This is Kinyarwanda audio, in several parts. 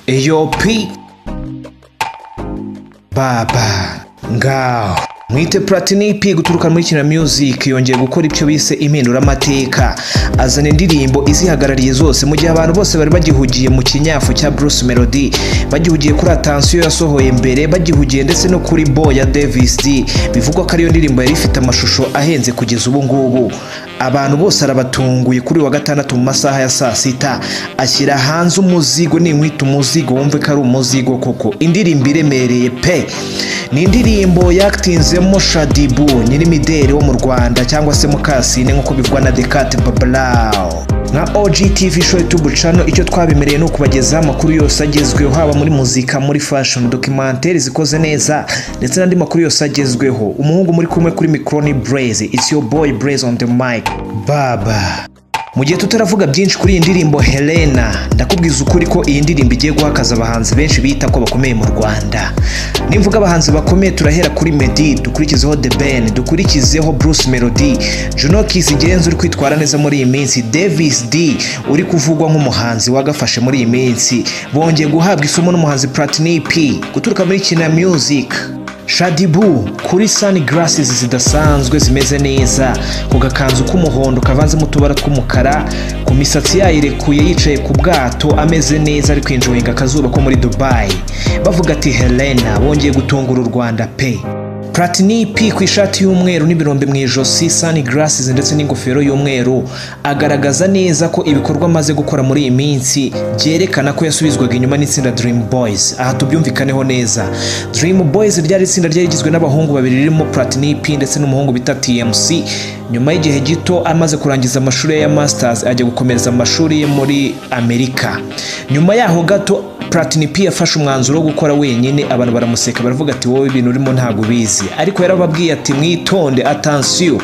eyopi baba ngaho mwite platinipi guturuka muri kina music yongeye gukora ibyo bise impinduramateka azana indirimbo izihagarariye zose mu gihe abantu bose bari bagihugiye mu kinyafu cya bruce melody bagihugiye kuri atansiyo yasohoye mbere bagihugiye ndetse no kuri bo ya davis d bivugwa ko ariyo ndirimbo yari ifite amashusho ahenze kugeza ubu ngubu abantu bose arabatunguye kuri wa gatandatu mu masaha ya saa sita ashyira hanze umuzigo ninkwita umuzigo wumve ko ari umuzigo koko indirimbo iremereye pe ni indirimbo yakitinzemo shadibu nyirimideri wo mu rwanda cyangwa se mukasine nk'uko bivugwa na dekate babarawo nka OGTV show YouTube channel icyo twabemereye ni ukubagezaho amakuru yose agezweho haba muri muzika muri fashion documentaire zikoze neza ndetse n'andi makuru yose agezweho umuhungu muri kumwe kuri micro ni Blaze it's your boy Blaze on the mic baba mu gihe tutaravuga byinshi kuri iyi ndirimbo Helena ndakubwiza ukuri ko iyi ndirimbo igiye guhakaza abahanzi benshi bita ko bakomeye mu Rwanda nimvuga abahanzi bakomeye turahera kuri Meddy dukurikizeho The Ben dukurikizeho Bruce Melody Juno Kiss igenza uri kwitwara neza muri iyi minsi Davis D uri kuvugwa nk'umuhanzi wagafashe muri iyi minsi bongeye guhabwa isomo n'umuhanzi Platini P guturuka muri Kina Music shadibu kuri sani garasizi zidasanzwe zimeze neza ku gakanzu k'umuhondo kavanzemo utubara tw'umukara ku misatsi yayirekuye yicaye ku bwato ameze neza ari kwinjoyinga akazuba ko muri dubayi bavuga ati helena bongeye gutungura u rwanda pe Platini P ku ishati y'umweru n'ibirombe mu ijosi sani garasizi ndetse n'ingofero y'umweru agaragaza neza ko ibikorwa amaze gukora muri iyi minsi byerekana ko yasubizwaga inyuma n'itsinda Dream Boys aha tubyumvikaneho neza Dream Boys ryari itsinda ryari rigizwe n'abahungu babiri ririmo Platini P ndetse n'umuhungu bita TMC nyuma y'igihe gito amaze kurangiza amashuri ye ya Masters ajya gukomereza amashuri ye muri Amerika nyuma yaho gato Platini P yafashe umwanzuro wo gukora wenyine abantu baramuseka baravuga ati wowe ibintu urimo ntabwo ubizi ariko yarababwiye ati mwitonde atansiyo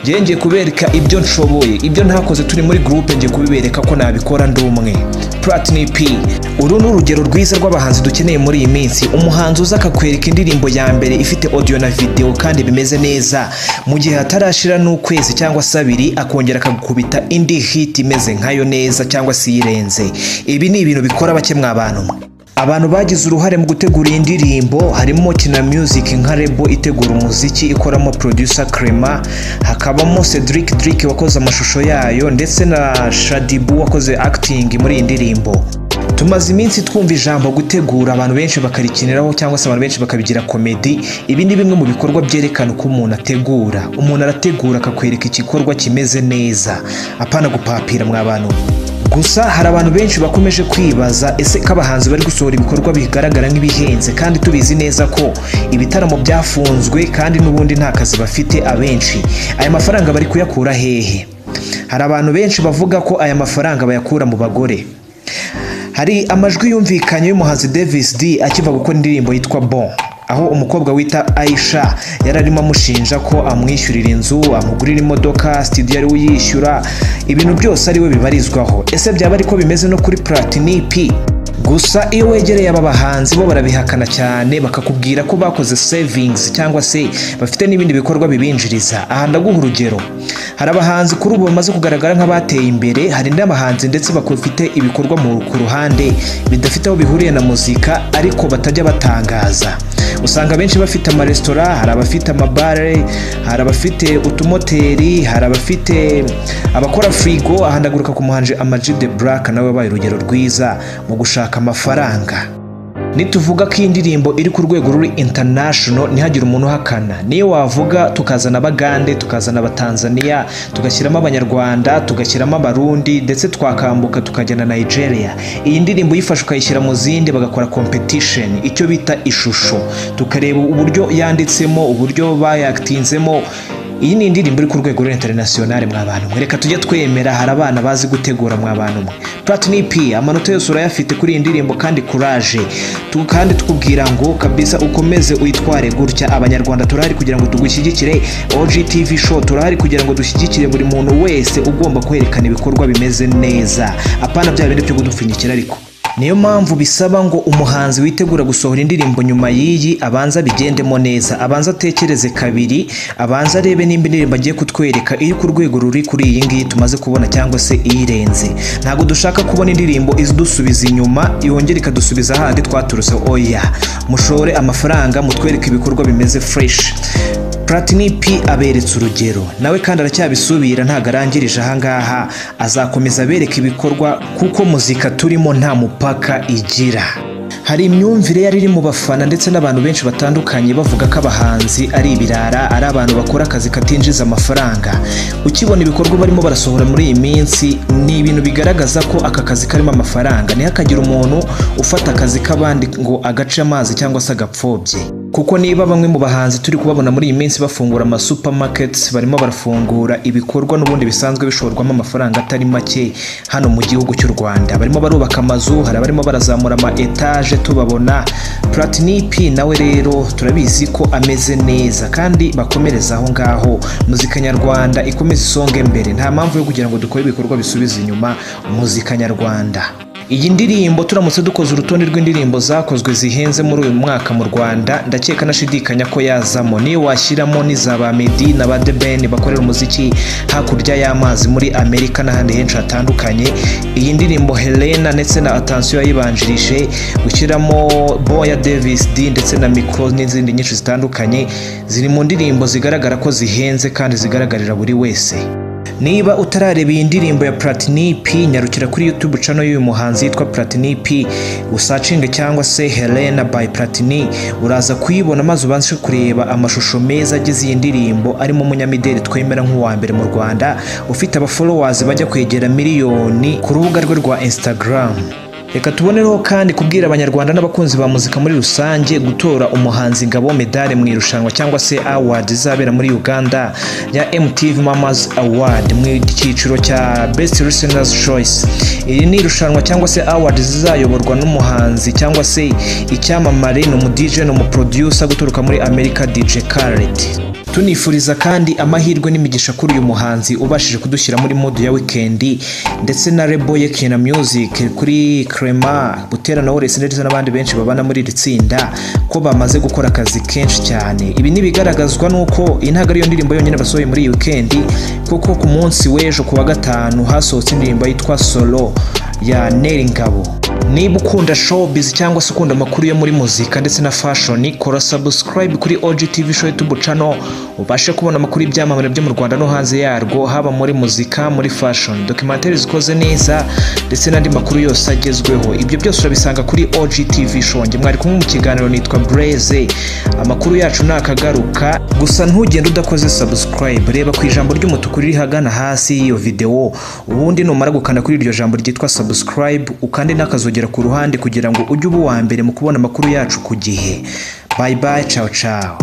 ngiye ngiye kubereka ibyo nshoboye ibyo ntakoze turi muri gurupe ngiye kubibereka ko nabikora ndi umwe Platini P uru ni urugero rwiza rw'abahanzi dukeneye muri iyi minsi umuhanzi uza akakwereka indirimbo ya mbere ifite audio na video kandi bimeze neza mu gihe hatarashira n'ukwezi cyangwa se abiri akongera akagukubita indi hit imeze nkayo neza cyangwa se iyirenze ibi ni ibintu bikora bake mwabantu mwe abantu bagize uruhare mu gutegura iyi ndirimbo harimo kina music nka rebo itegura umuziki ikoramo producer crema hakabamo cedric drick wakoze amashusho yayo ndetse na shadibu wakoze acting muri iyi ndirimbo tumaze iminsi twumva ijambo gutegura abantu benshi bakarikiniraho cyangwa se abantu benshi bakabigira komedi ibi ni bimwe mu bikorwa byerekana uko umuntu ategura umuntu arategura akakwereka igikorwa kimeze neza apana gupapira mwa bantu gusa hari abantu benshi bakomeje kwibaza ese ko abahanzi bari gusohora ibikorwa bigaragara nk'ibihenze kandi tubizi neza ko ibitaramo byafunzwe kandi n'ubundi nta kazi bafite abenshi aya mafaranga bari kuyakura hehe hari abantu benshi bavuga ko aya mafaranga bayakura mu bagore hari amajwi yumvikanye y'umuhanzi Davis D akiva gukora indirimbo yitwa Bon aho umukobwa wita Aisha yari arimo amushinja ko amwishyurira inzu amugurira imodoka studio ari uyishyura ibintu byose ari we bibarizwaho ese byaba ariko bimeze no kuri Platini P gusa iyo wegereye aba bahanzi bo barabihakana cyane bakakubwira ko bakoze savings cyangwa se bafite n'ibindi bikorwa bibinjiriza aha ndaguha urugero hari abahanzi kuri ubu bamaze kugaragara nk'abateye imbere hari n'abahanzi ndetse bafite ibikorwa ku ruhande bidafite aho bihuriye na muzika ariko batajya batangaza usanga benshi bafite amaresitora hari abafite amabare hari abafite utumoteri hari abafite abakora firigo aha ndaguruka ku muhanji amaji de buraka nawe wabaye urugero rwiza mu gushaka amafaranga nituvuga ko iyi ndirimbo iri ku rwego ruri international ntihagire umuntu uhakana niyo wavuga tukazana abagande tukazana abatanzaniya tugashyiramo abanyarwanda tugashyiramo abarundi ndetse twakambuka tukajya na nigeria iyi ndirimbo uyifashe ukayishyira mu zindi bagakora competition icyo bita ishusho tukareba uburyo yanditsemo uburyo bayakitinzemo iyi ni indirimbo iri ku rwego rwa international mwa bantu mwe reka tujye twemera hari abana bazi gutegura mwa bantu mwe Platini P amanota yose urayafite kuri iyi ndirimbo kandi courage tu kandi tukubwira ngo kabisa ukomeze uyitware gutya abanyarwanda turahari kugira ngo tugushyigikire OGTV show turahari kugira ngo dushyigikire buri muntu wese ugomba kwerekana ibikorwa bimeze neza apana bya bindi byo kudupfunyikira ariko niyo mpamvu bisaba ngo umuhanzi witegura gusohora indirimbo nyuma y'iyi abanza bigendemo neza abanza atekereze kabiri abanza arebe nimba indirimbo agiye kutwereka iri ku rwego ruri kuri iyi ngiyi tumaze kubona cyangwa se iyirenze ntabwo dushaka kubona indirimbo idusubiza inyuma yongera ikadusubiza handi twaturutse oya mushore amafaranga mutwereke ibikorwa bimeze fureshi Platini P aberetse urugero nawe kandi aracyabisubira ntabwo arangirije ahangaha azakomeza abereka ibikorwa kuko muzika turimo nta mupaka igira hari imyumvire yari iri mu bafana ndetse n'abantu benshi batandukanye bavuga ko abahanzi ari ibirara ari abantu bakora akazi katinjiza amafaranga ukibona ibikorwa barimo barasohora muri iyi minsi ni ibintu bigaragaza ko aka kazi karimo amafaranga ntihakagire umuntu ufata akazi k'abandi ngo agace amazi cyangwa se agapfobye kuko niba bamwe mu bahanzi turi kubabona muri iyi minsi bafungura amasupamaketi barimo barafungura ibikorwa n'ubundi bisanzwe bishorwamo amafaranga atari make hano mu gihugu cy'u rwanda barimo barubaka amazu hari abarimo barazamura ama etaje tubabona platinipi nawe rero turabizi ko ameze neza kandi bakomereza aho ngaho muzika nyarwanda ikomeze isonga imbere nta mpamvu yo kugira ngo dukore ibikorwa bisubiza inyuma muzika nyarwanda iyi ndirimbo turamutse dukoze urutonde rw'indirimbo zakozwe zihenze muri uyu mwaka mu rwanda ndakeka nashidikanya ko yazamo niyo washyiramo n'iza ba medi na ba debeni bakorera umuziki hakurya y'amazi muri amerika n'ahandi henshi hatandukanye iyi ndirimbo helena ndetse na atansiyo yayibanjirije gushyiramo boya davis d ndetse na mikoro n'izindi nyinshi zitandukanye ziri mu ndirimbo zigaragara ko zihenze kandi zigaragarira buri wese niba utarareba iyi ndirimbo ya platini p nyarukira kuri youtube cano y'uyu muhanzi yitwa platini p usacinge cyangwa se helena by platini uraza kuyibona maze ubanze kureba amashusho meza agize iyi ndirimbo arimo umunyamideli twemera nk'uwa mbere mu rwanda ufite abafolowazi bajya kwegera miliyoni ku rubuga rwe rwa instagram reka tubonereho kandi kubwira abanyarwanda n'abakunzi ba muzika muri rusange gutora umuhanzi ngabo medale mu irushanwa cyangwa se award izabera muri uganda ya mtv mamas award mu cyiciro cya best listeners choice iri ni irushanwa cyangwa se award zizayoborwa n'umuhanzi cyangwa se icyamamare ni umu dj ni umu producer guturuka muri america dj Khaled tunifuriza kandi amahirwe n'imigisha kuri uyu muhanzi ubashije kudushyira muri modu ya wikendi ndetse na rebo ye kina music kuri crema butera na wese ndetse n'abandi benshi babana muri iri tsinda ko bamaze gukora akazi kenshi cyane ibi ntibigaragazwa n'uko iyi ntabwo ariyo ndirimbo yonyine basohoye muri iyi wikendi kuko ku munsi w'ejo ku wa gatanu hasohotse indirimbo yitwa solo ya neri ngabo niba ukunda showbiz cyangwa se ukunda amakuru yo muri muzika ndetse na fashion kora subscribe kuri OGTV show YouTube channel ubashe kubona amakuru y'ibyamamare byo mu Rwanda no hanze yarwo haba muri muzika muri fashion documentaire zikoze neza ndetse n'andi makuru yose agezweho ibyo byose urabisanga kuri OGTV show njye mwari kumwe mu kiganiro nitwa Blaze amakuru yacu nakagaruka gusa ntugende udakoze subscribe reba ku ijambo ry'umutuku riri hagana hasi y'iyo video ubundi numara gukanda kuri iryo jambo ryitwa subscribe ukande n'akazu kuzogera ku ruhande kugira ngo ujye uba uwa mbere mu kubona amakuru yacu ku gihe bayi bayi cawo cawo